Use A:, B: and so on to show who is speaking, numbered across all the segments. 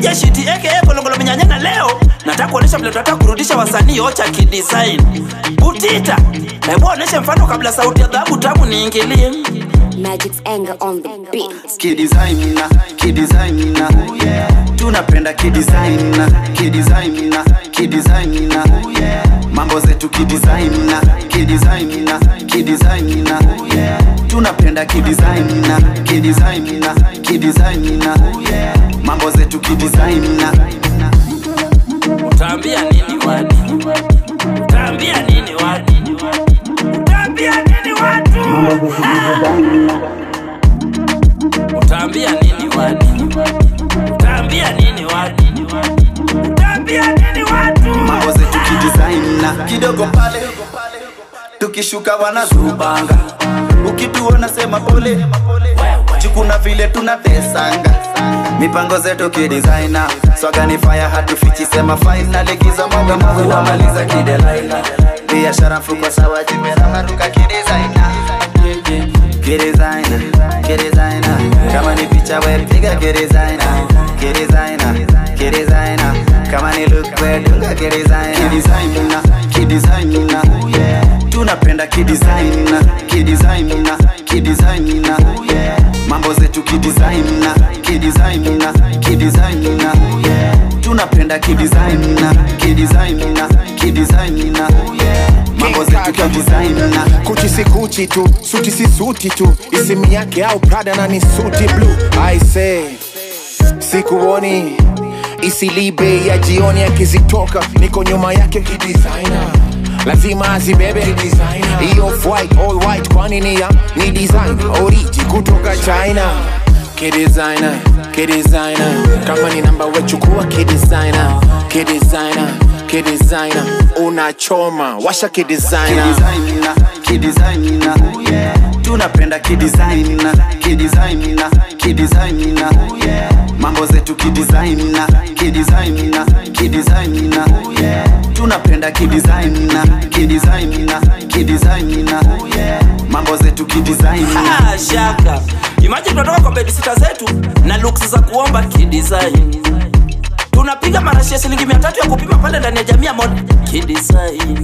A: DJ Shiti aka Kolongolo Minyanyana leo nataka kuonesha vile tunataka kurudisha wasanii ocha kidesign. Butita, hebu oneshe mfano kabla sauti ya dhahabu tamu niingilie.
B: Magic's anger on the beat.
C: kidesigna kidesigna tunapenda kidesigna kidesigna kidesigna mambo zetu kidesigna kidesigna kidesigna tunapenda kidesigna kidesigna kidesigna mambo zetu kidesigna
A: Utaambia nini wadi? Utaambia nini wadi? Utaambia nini watu? Utaambia nini wadi? Utaambia nini wadi? Utaambia nini watu?
C: mambo zetu kidesigna kidogo pale tukishuka wanazubanga ukituona sema pole jukuna vile tunatesanga mipango zetu kidesigna swagani fire hatufichi sema faina likiza moga moga wamaliza kidelaina biashara mfuko sawa jimeramaruka kidesigna kidesigna kidesigna kama ni picha we piga kidesigna kidesigna kidesigna kama ni look we dunga kidesigna kidesigna kidesigna tunapenda kidesigna kidesigna kidesigna mambo zetu kidesigna kidesigna kidesigna tunapenda kidesigna kidesigna kidesigna mambo zetu kidesigna
D: kuchi si kuchi tu suti si suti tu isimu yake au prada na ni suti blue i say sikuoni isilibe ya jioni akizitoka niko nyuma yake kidesigner lazima azibebe hiyo white all white kwani ni ya ni design oriji kutoka china kidesigner kidesigner kama ni namba wechukua kidesigner kidesigner kidesigner unachoma washa kidesigner
C: kidesigna kidesigna tunapenda kidesigna kidesigna kidesigna mambo zetu kidesigna kidesigna kidesigna tunapenda kidesigna kidesigna kidesigna mambo zetu kidesigna
A: Ah, shaka imagine tunatoka kwa bedisita zetu na looks za kuomba kidesign tunapiga marashi ya shilingi mia tatu ya kupima pale ndani ya jamii ya mod kidesign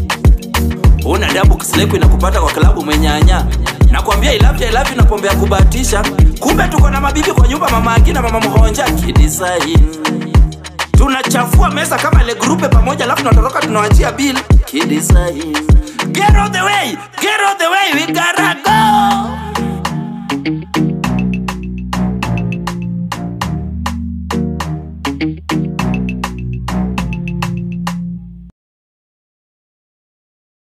A: una dabu kisileku inakupata kwa klabu mwenyanya nakwambia ilavya ilavya na pombe ya kubahatisha kumbe tuko na mabibi kwa nyumba mama agina mama mhonja kidesign tunachafua meza kama ile grupe pamoja alafu tunatoroka tunawachia bill kidesign get out the way get out the way we gotta go